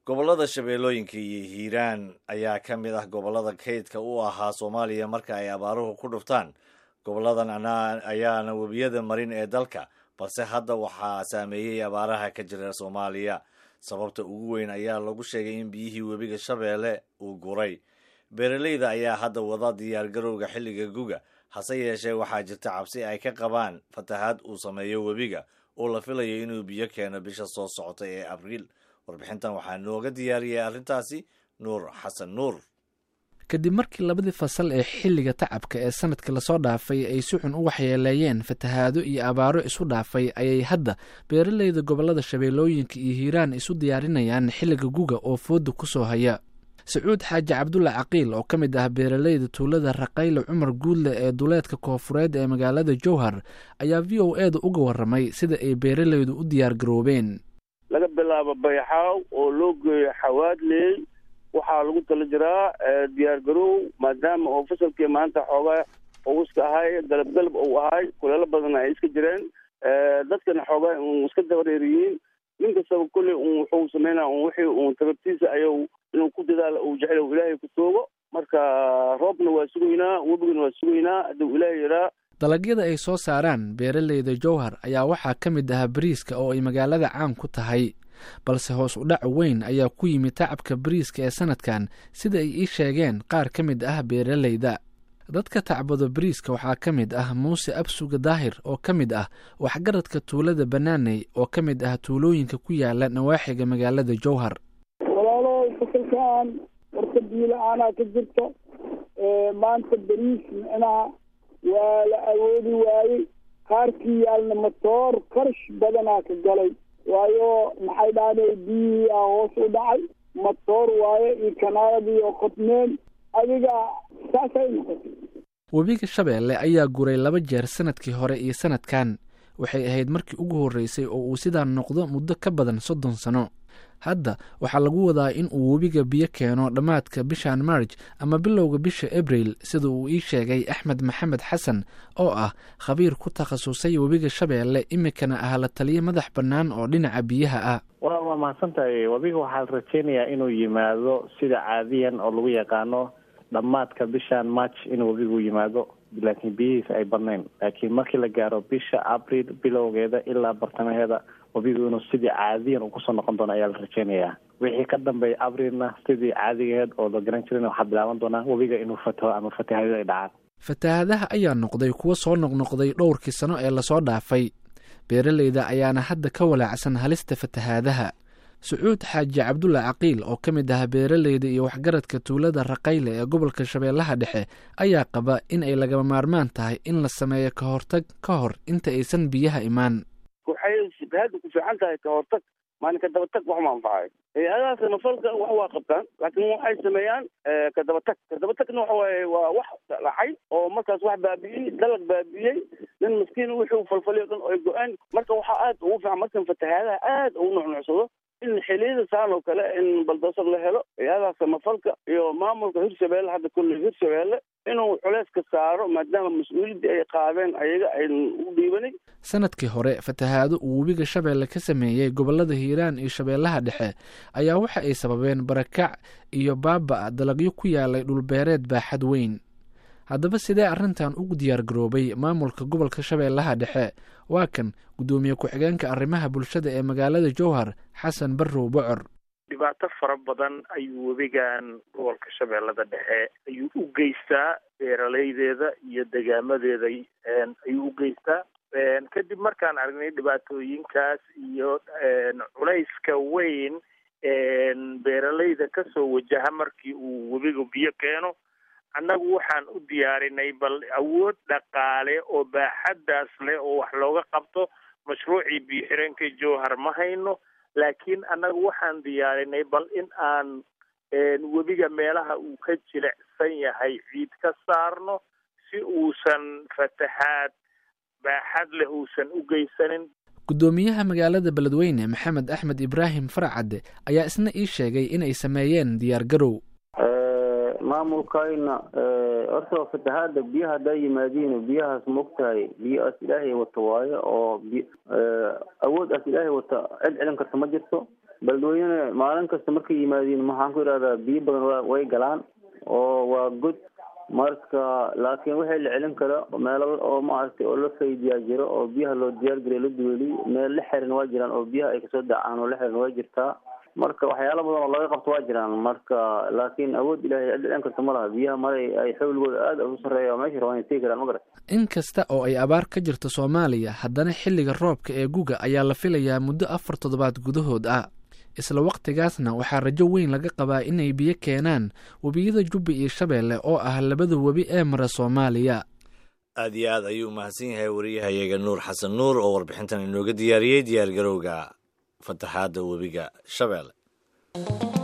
gobollada shabeellooyinka iyo hiiraan ayaa ka mid ah gobollada kaydka u ahaa soomaaliya marka ay abaaruhu ku dhuftaan gobolladan ayaana webiyada marin ee dalka balse hadda waxaa saameeyey abaaraha ka jira soomaaliya sababta ugu weyn ayaa lagu sheegay in biyihii webiga shabeelle uu guray beeraleyda ayaa hadda wada diyaargarowga xilliga guga hase yeeshee waxaa jirta cabsi ay ka qabaan fatahaad uu sameeyo webiga oo la filayo inuu biyo keeno bisha soo socota ee abriil warbixintan waxaa nooga diyaariyay arrintaasi nuur xasan nuur kadib markii labadii fasal ee xilliga tacabka ee sanadka lasoo dhaafay ay si xun u waxyeeleeyeen fatahaado iyo abaaro isu dhaafay ayay hadda beeraleyda gobollada shabeellooyinka iyo hiiraan isu diyaarinayaan xilliga guga oo fooda ku soo haya sacuud xaaji cabdulla caqiil oo ka mid ah beeraleyda tuulada raqayle cumar guudle ee duleedka koofureed ee magaalada jowhar ayaa v o e da uga warramay sida ay beeraleydu u diyaar garoobeen laga bilaabo bayxaaw oo loo geeyo xawaadley waxaa lagu tala jiraa diyaar garoow maadaama oo fasalkii maanta xoogaa uu iska ahay galabgalab uu ahay kuleelo badan ay iska jireen dadkana xoogaa un iska dabareeriyiin nin kastaba kolley un wuxuu sameynaa un wixii un tababtiisa ayuu inuu ku dadaalo uu jecel ilaahay ku toogo marka roobna waa sugaynaa webigana waa sugaynaa hadduu ilaahay yaraa dalagyada ay soo saaraan beeraleyda jowhar ayaa waxaa ka mid ah bariiska oo ay magaalada caan ku tahay balse hoos u dhac weyn ayaa ku yimid tacabka bariiska ee sanadkan sida ay ii sheegeen qaar ka mid ah beeraleyda dadka tacbado bariiska waxaa ka mid ah muuse absuga daahir oo ka mid ah waxgaradka tuulada banaaney oo ka mid ah tuulooyinka ku yaala nawaaxiga magaalada jowhar walaalo fasalkan warka biila-aanaa ka jirta maanta bariis micnaha waa la awoodi waayey qaarkii yaalna matoor qarash badanaa ka galay waayo maxay dhahday biyihii a hoos u dhacay matoor waaye iyo kanaaladii oo qodmeen adiga saasay noqotay webiga shabeelle ayaa guray laba jeer sanadkii hore iyo sanadkan waxay ahayd markii ugu horreysay oo uu sidaa noqdo muddo ka badan soddon sano hadda waxaa lagu wadaa in uu webiga biyo keeno dhammaadka bishan marj ama bilowga bisha abril sida uu ii sheegay axmed maxamed xasan oo ah khabiir ku takhasusay webiga shabeelle imikana ah la taliyo madax bannaan oo dhinaca biyaha ah wa waa mahadsan tahay webiga waxaa la rajeynayaa inuu yimaado sida caadiyan oo lagu yaqaano dhammaadka bishan march inuu webigu yimaado laakiin biyihiisa ay badnayn laakiin markii la gaaro bisha abril bilowgeeda ilaa bartamaheeda webigu inuu sidii caadiyan uu kusoo noqon doono ayaa la rajeynayaa wixii ka dambeeya abrilna sidii caadigeed oo la garan jirin waxaa bilaaban doonaa webiga inuu fataho ama fatahaadada ay dhacaan fatahaadaha ayaa noqday kuwo soo noqnoqday dhowrkii sano ee lasoo dhaafay beeraleyda ayaana hadda ka walaacsan halista fatahaadaha sacuud xaaji cabdulla caqiil oo ka mid ah beeraleyda iyo waxgaradka tuulada raqayle ee gobolka shabeellaha dhexe ayaa qaba in ay lagama maarmaan tahay in la sameeyo ka hortag ka hor inta aysan biyaha imaan waxay hadda ku fiican tahay ka hortag maalinka dabatag wax ma anfacayo hay-adaha samafalka wax waa qabtaan laakiin waxay sameeyaan ka dabatag ka dabatagna waxa waaye waa wax dhacay oo markaas wax baabi'iyey dalag baabi'iyey nin maskiin wixii falfaliyo dhan ay go-aan marka waxaa aad ugu fiican markan fatahaadaha aad ugu nucnucsado in xiliyada saan oo kale in baldoosar la helo hay-adaha samafalka iyo maamulka hirshabeelle hadda kulle hirshabeelle inuu culeyska saaro maadaama mas-uuliyaddii ay qaadeen ayaga aynu u dhiibanay sanadkii hore fatahaado uu webiga shabeelle ka sameeyey gobollada hiiraan iyo shabeellaha dhexe ayaa waxa ay sababeen barakac iyo baaba dalagyo ku yaalay dhulbeereed baaxad weyn haddaba sidee arrintan ugu diyaar garoobay maamulka gobolka shabeellaha dhexe waa kan guddoomiye ku-xigeenka arrimaha bulshada ee magaalada jowhar xasan barrow bocor dhibaato fara badan ayuu webigan gobolka shabeellada dhexe ayuu u geystaa beeraleydeeda iyo degaamadeeda ayuu u geystaa kadib markaan aragnay dhibaatooyinkaas iyo culayska weyn beeraleyda kasoo wajaha markii uu webigu biyo keeno annagu waxaan u diyaarinay bal awood dhaqaale oo baaxaddaas leh oo wax looga qabto mashruucii biyo-xireenka jowhar ma hayno laakiin annagu waxaan diyaarinay bal in aan webiga meelaha uu ka jilicsan yahay ciid ka saarno si uusan fatahaad baaxad leh uusan u geysanin guddoomiyaha magaalada beledweyne maxamed axmed ibraahim farcadde ayaa isna ii sheegay inay sameeyeen diyaar garow maamulkayna horta fatahaada biyaha haddaa yimaadiin biyahaas maogtahay biyo-aas ilaahay wata waayo oo awood aas ilaahay wata cid celin karta ma jirto beledweyne maalin kasta markay yimaadiin maxaan ku idhahdaa biyo badan way galaan oo waa god marka laakiin waxay la celin karo meelo oo maaragtay oo la faydiyaa jiro oo biyaha loo diyaargariyo la duweliy meel la xiran waa jiraan oo biyaha ay kasoo dacaan oo la xiran waa jirtaa marka waxyaalo badan oo laga qabto waa jiraan marka laakiin awood ilahay dhicin karta ma laha biyaha maray ay xawligooda aada u sarreeya meesha rabaan ay tegi karaan ma garat in kasta oo ay abaar ka jirto soomaaliya haddana xilliga roobka ee guga ayaa la filayaa muddo afar toddobaad gudahood ah isla wakhtigaasna waxaa rajo weyn laga qabaa inay biyo keenaan webiyada jubba iyo shabeelle oo ah labada webi ee mara soomaaliya aad iyo aad ayuu umahadsan yahay wariyahayaga nuur xasan nuur oo warbixintan inooga diyaariyey diyaargarowga fataxaadda webiga shabeelle